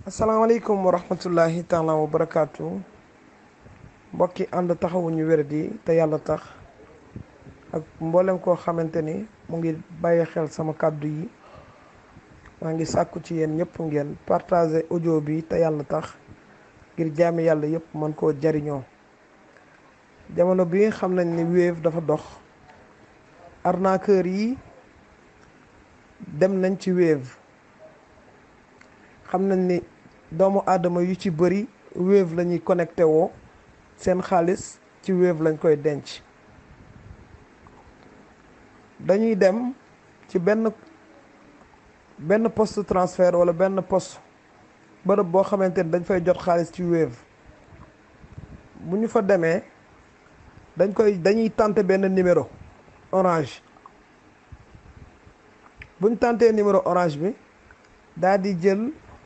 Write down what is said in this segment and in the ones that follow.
asalaamaaleykum wa rahmatullahi taala wa barakaatu mbokki ànd taxawuñu wéradi te yàlla tax ak mboolem koo xamante ni mu ngi bàyyi xel sama kàddu yi maa ngi sàkku ci yéen ñëpp ngeen partager audio bi te yàlla tax ngir jaami yàlla yëpp mën koo jariñoo jamono bi xam nañ ni Wave dafa dox arnaqueur yi dem nañ ci Wave xam nañ ni doomu aadama yu ci bëri Wave la ñuy connecté woo seen xaalis ci Wave lañ koy denc dañuy dem ci benn benn poste transfert wala benn poste bërëb boo xamante ni dañ fay jot xaalis ci Wave bu ñu fa demee dañ koy dañuy tenter benn numéro orange bu ñu tentee numéro orange bi daal di jël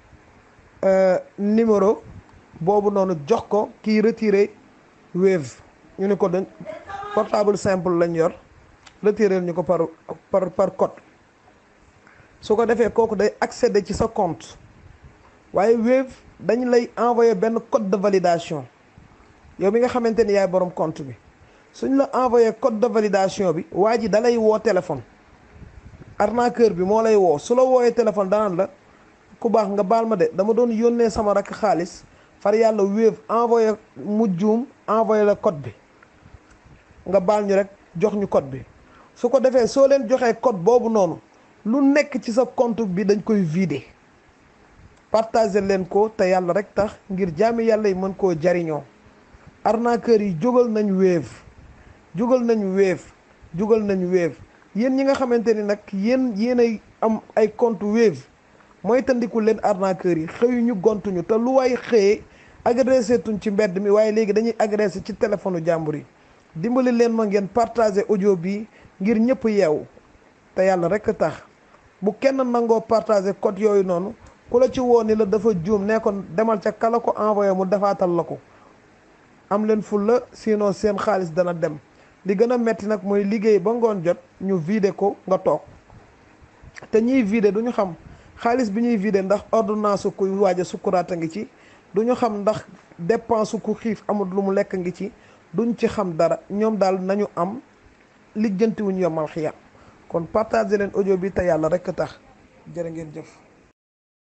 numéro boobu noonu jox ko kii retiré Wave ñu ne ko dañ portable simple lañ yor retiré ñu ko par par par code su ko defee kooku day accéder ci sa compte waaye Wave dañ lay envoyé benn code de validation yow mi nga xamante ni yaay borom compte bi suñ la envoyé code de validation bi waa ji da lay woo téléphone arnaqueur bi moo lay woo su la wooyee téléphone danaan la ku baax nga baal ma de dama doon yónnee sama rakk xaalis far yàlla Wave envoyé mu juum envoyé la code bi nga baal ñu rek jox ñu code bi su ko defee soo leen joxee code boobu noonu lu nekk ci sa compte bi dañ koy vider partager leen ko te yàlla rek tax ngir jaami yàlla yi mën koo jariñoo arnaqueur yi jógal nañ Wave jógal nañ Wave jógal nañ Wave yéen ñi nga xamante ni nag yéen yéen ay am ay compte Wave mooy tandiku leen arnaqueur yi xëyuñu gontuñu te lu waay xëyee agressé tuñ ci mbedd mi waaye léegi dañuy agressé ci téléphone jàmbur yi dimbali leen ma ngeen partager audio bi ngir ñëpp yeewu te yàlla rek tax bu kenn nangoo partager code yooyu noonu ku la ci woo ni la dafa juum ne ko demal ca kala ko envoyé mu defaatal la ko am leen fulla sinon seen xaalis dana dem li gën a metti nag mooy liggéey ba ngoon jot ñu vider ko nga toog te ñiy vider du ñu xam xaalis bi ñuy vider ndax ordonnance kuy waaj a sukkuraata ngi ci du ñu xam ndax dépense ku xiif amul lu mu lekk ngi ci duñ ci xam dara ñoom daal nañu am lijjantiwuñ yomal xiyam kon partager leen audio bi te yàlla rekk tax jërë ngeen jëf